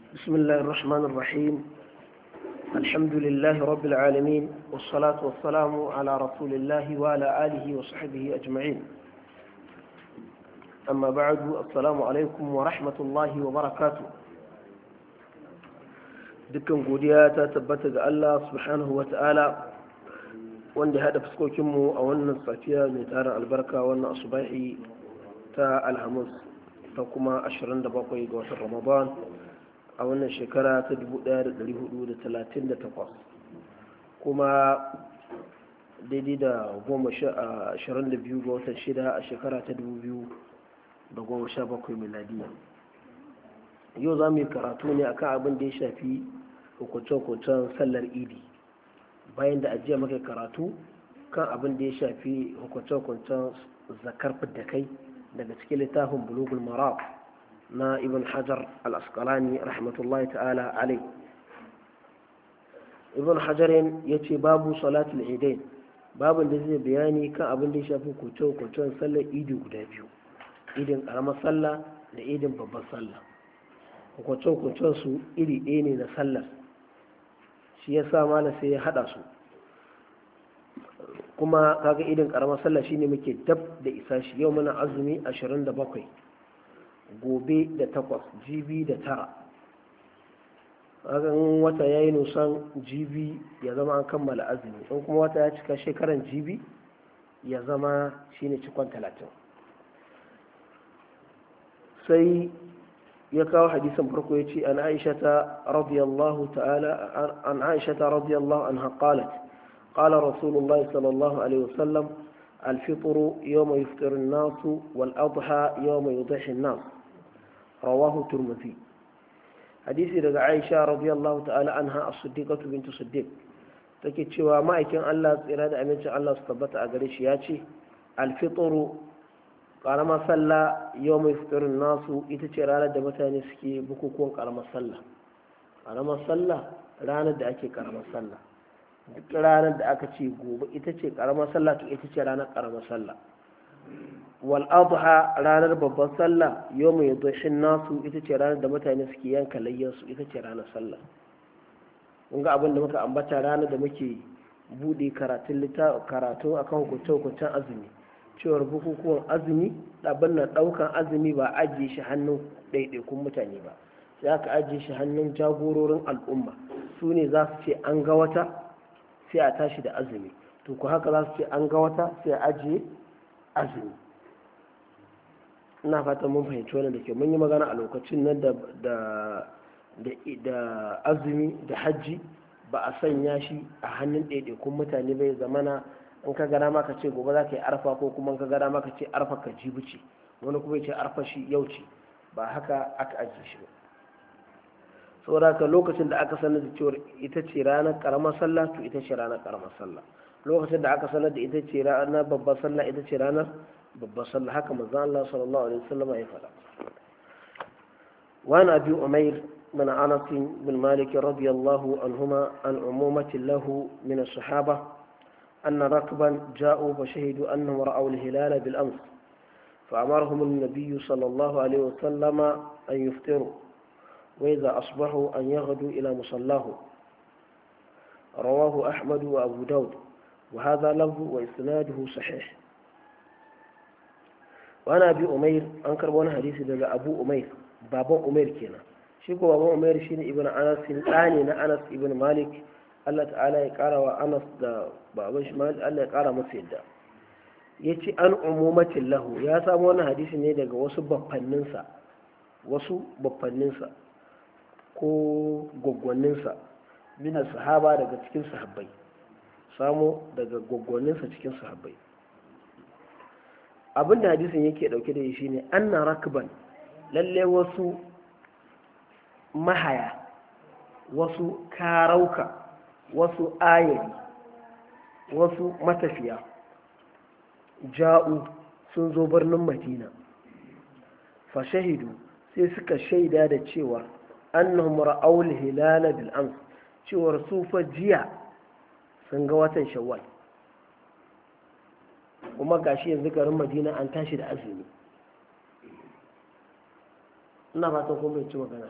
بسم الله الرحمن الرحيم الحمد لله رب العالمين والصلاة والسلام على رسول الله وعلى آله وصحبه أجمعين أما بعد السلام عليكم ورحمة الله وبركاته dukkan godiya ta tabbata ga Allah subhanahu wa ta'ala wanda haɗa fuskokinmu a wannan safiya mai tarin albarka wannan asubahi ta alhamis ta kuma 27 ga watan ramadan a wannan shekara ta 1438 kuma daidai da 22 ga watan shida a shekara ta 2017 miladiya yau za mu yi karatu ne akan abin da ya shafi hukunce-hukuncen sallar idi bayan da ajiya muka karatu kan abin da ya shafi hukunce-hukuncen zakar da kai daga cikin littafin bulugul marab na ibn hajar al-asqalani rahmatullahi ta'ala alai ibn hajarin ya ce babu salatul idain babin da zai bayani kan abin da ya shafi hukunce-hukuncen sallar idi guda biyu idin karamar sallah da idin babbar sallah hukunce-hukuncen su iri ɗaya ne na sallar shi ya sa mala sai ya haɗa su kuma kaga idin karamar sallah shine muke dab da isa shi yau muna azumi 27 gobe da takwas jibi da tara kaga wata ya yi nusan jibi ya zama an kammala azumi in kuma wata ya cika shekaran jibi ya zama shine cikon talatin sai ya kawo hadisin farko ya ce an aisha ta radiyallahu ta'ala an aisha ta radiyallahu anha qalat قال رسول الله صلى الله عليه وسلم الفطر يوم يفطر الناس والأضحى يوم يضحي الناس رواه الترمذي حديث daga Aisha radiyallahu ta'ala anha as-siddiqatu bint siddiq take cewa ma'aikin Allah tsira da amincin Allah su tabbata a gare shi ya ce al-fitru karamar sallah yawm yafṭiru nasu ita ce ranar da mutane suke bukukuwan karamar sallah karamar sallah ranar da ake karamar sallah duk ranar da aka ce gobe ita ce karamar sallah to ita ce ranar karamar sallah wal adha ranar babban sallah yawmu yadhishin nasu ita ce ranar da mutane suke yanka layyan su ita ce ranar sallah kun ga abin da muka ambata ranar da muke bude karatun karatu akan hukunce hukuncen azumi cewar bukukuwan azumi abin nan daukan azumi ba ajiye shi hannun ɗaiɗaikun mutane ba sai aka ajiye shi hannun jagororin al'umma su ne za su ce an ga wata sai a tashi da azumi to ku haka za su ce an ga wata sai a ajiye azumi ina fatan mun fahimci wannan da ke mun yi magana a lokacin nan da azumi da hajji ba a sanya shi a hannun ɗaiɗaikun mutane bai zamana in ka gana maka ce gobe za ka yi arfa ko kuma in ka gana maka ce arfa ka jibi ce wani kuma ya ce arfa shi yau ce ba haka aka ajiye shi ba saboda lokacin da aka sanar da cewar ita ce ranar karamar sallah to ita ce ranar karamar sallah lokacin da aka sanar da ita ce ranar babbar sallah ita ce ranar babbar sallah haka manzon Allah sallallahu alaihi wasallam ya faɗa wa na abi umair من أنس بن مالك رضي الله عنهما عن عمومة له من الصحابة أن ركبا جاءوا فشهدوا أنهم رأوا الهلال بالأمس فأمرهم النبي صلى الله عليه وسلم أن يفطروا وإذا أصبحوا أن يغدوا إلى مصلاه رواه أحمد وأبو داود وهذا له وإسناده صحيح وأنا أبي أمير أنكر وانا حديث لدى أبو أمير بابا أمير كينا شيكو بابا أمير شين ابن أنس الثاني أنس ابن مالك الله تعالى يقرأ وأنس دا بابا شمال الله يقرأ مسيد دا yace an umumatin lahu ya samu wani hadisi ne daga wasu baffanninsa wasu baffanninsa ko gwaggwanninsa mina sahaba daga cikin sahabbai samo daga gwaggwanninsa cikin sahabbai abinda hadisin yake dauke da shi ne anna rakban lalle wasu mahaya wasu karauka wasu ayari wasu matafiya ja'u sun zo birnin madina fa shahidu sai suka shaida da cewa annahum ra'aw al-hilal bil ams cewar su fa jiya sun ga watan shawwal kuma gashi yanzu garin madina an tashi da azumi ina fatan kun bai ci magana